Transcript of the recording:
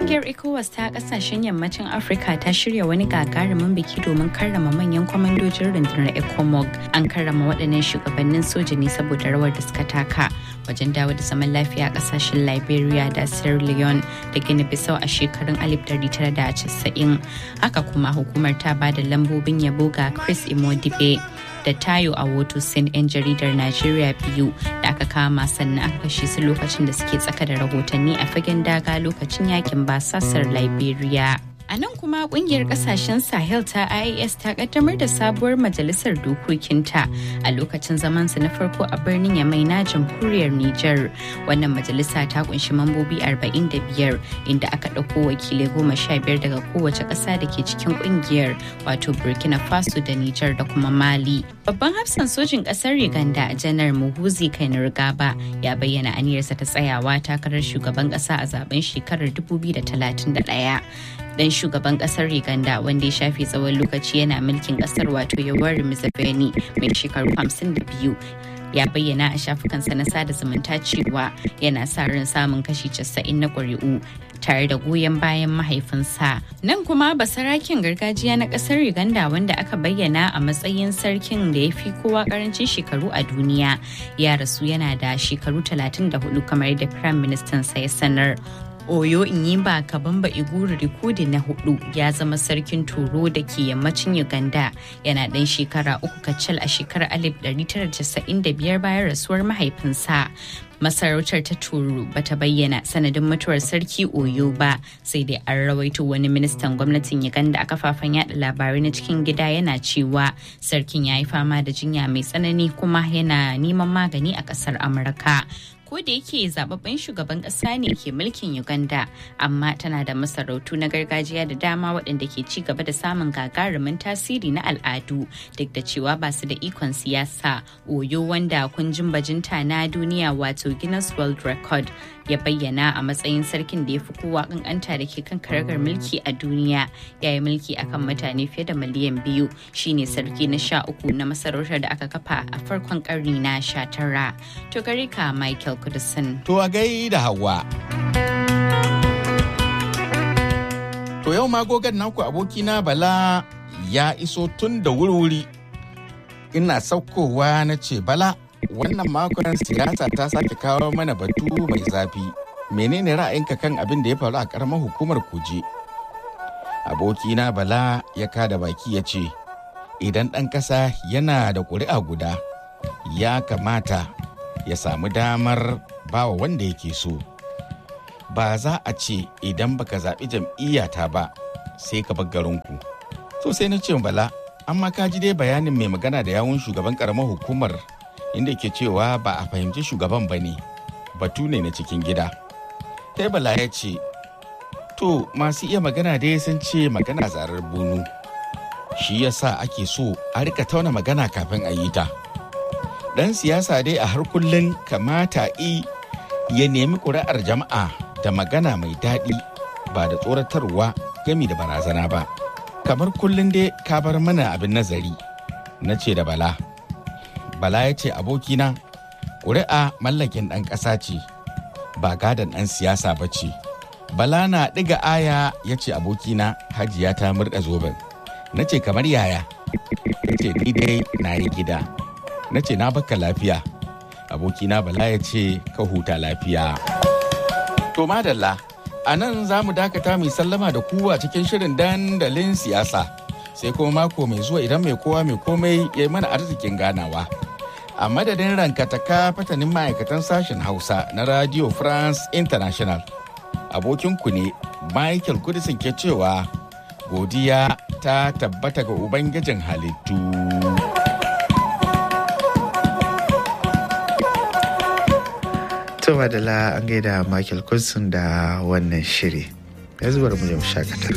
Kungiyar ECOWAS ta kasashen yammacin Afirka ta shirya wani gagarumin biki domin karrama manyan kwamandojin rundunar ECOMOG. An karrama waɗannan shugabannin soja ne saboda rawar da suka taka wajen dawo da zaman lafiya a kasashen Liberia da Sierra Leone da Guinea Bissau a shekarun 1990. Haka kuma hukumar ta ba da lambobin yabo ga Chris Imodibe da Tayo a Sin 'yan jaridar Najeriya biyu da aka kama sannan aka kashe su lokacin da suke tsaka da rahotanni a fagen daga lokacin yakin basasar Liberia. A nan kuma kungiyar kasashen Sahel ta IAS ta kaddamar da sabuwar majalisar dokokinta a lokacin zamansu na farko a birnin Yamai na jamhuriyar Nijar. Wannan majalisa ta kunshi mambobi 45 inda aka ɗauko wakilai goma sha biyar daga kowace ƙasa da ke cikin kungiyar wato Burkina Faso da Nijar da kuma Mali. Babban hafsan sojin ƙasar Uganda janar Muhuzi Kainerugaba ya bayyana aniyarsa ta tsayawa takarar shugaban ƙasa a zaben shekarar 2031. dan shugaban kasar Uganda wanda ya shafe tsawon lokaci yana mulkin kasar wato Yoweri Museveni mai shekaru 52 ya bayyana a shafukansa na sada zumunta cewa yana sa ran samun kashi 90 na ƙuri'u tare da goyon bayan mahaifinsa. Nan kuma basarakin gargajiya na ƙasar Uganda wanda aka bayyana a matsayin sarkin da ya fi kowa ƙarancin shekaru a duniya ya rasu yana da shekaru 34 kamar da Prime Minister sa ya sanar. Oyo Inyimba Kabamba Iguru Rikudi na hudu ya zama sarkin Turo da ke yammacin Uganda yana ɗan shekara uku kacal a shekarar 1995 bayan rasuwar mahaifinsa. Masarautar ta Turo bata bayyana sanadin mutuwar sarki Oyo ba sai dai an rawaito wani ministan gwamnatin Uganda a kafafen yada labarai na cikin gida yana cewa sarkin ya yi fama da jinya mai tsanani kuma yana neman magani a ƙasar Amurka. ko da yake zababben shugaban kasa ne ke mulkin uganda amma tana da masarautu na gargajiya da dama waɗanda ke ci gaba da samun gagarumin tasiri na al'adu duk da cewa ba su da ikon siyasa oyo wanda kunjin bajinta na duniya wato guinness world record ya bayyana a matsayin sarkin da ya fi kowa kankanta da ke kan karagar mulki a duniya ya yi mulki akan mutane fiye da miliyan biyu shine sarki na sha uku na masarautar da aka kafa a farkon karni na sha tara to gare ka michael kudusin to a gai da hawa to yau magogan naku abokina bala ya iso tun da wuri-wuri ina saukowa na ce bala wannan makon siyasa ta sake kawo mana batu mai zafi menene ra'ayinka kan abin da ya faru a karamar hukumar kuje abokina bala ya kada baki ya ce idan ɗan ƙasa yana da ƙuri'a guda ya kamata ya samu damar bawa wanda yake so ba za a ce idan baka zaɓi jam'iyyata ba sai ka bar garinku so sai na ce bala amma ka ji dai bayanin mai magana da yawun shugaban ƙaramar hukumar inda ke cewa ba a fahimci shugaban ba ne batu ne na cikin gida sai bala ya ce to masu iya magana dai sun ce magana zarar bunu shi yasa ake so a rika tauna magana kafin a yi ta dan siyasa dai a har kullum kamata i ya nemi ƙuri'ar jama'a da magana mai daɗi ba da tsoratarwa gami da barazana ba kamar kullum dai ka bar mana abin nazari na ce da bala Bala ya ce abokina, ƙuri'a mallakin ɗan ƙasa ce, ba gadon ɗan siyasa ba ce. Bala na ɗiga aya ya ce abokina hajiya ta murɗa zoben. Na ce kamar yaya, ya ce ni dai na yi gida. Na ce na baka lafiya. Abokina Bala ya ce ka huta lafiya. To madalla, a nan za mu dakata mai sallama da kuwa cikin shirin dandalin siyasa. Sai kuma mako mai zuwa idan mai kowa mai komai ya yi mana arzikin ganawa. a madadin rankataka fatanin ma'aikatan sashen hausa na radio france international abokinku ne michael kudisin ke cewa godiya ta tabbata ga ubangijin halittu Tuma da la an gaida Michael Kudisin da wannan shiri. Ya zubar mu shakata.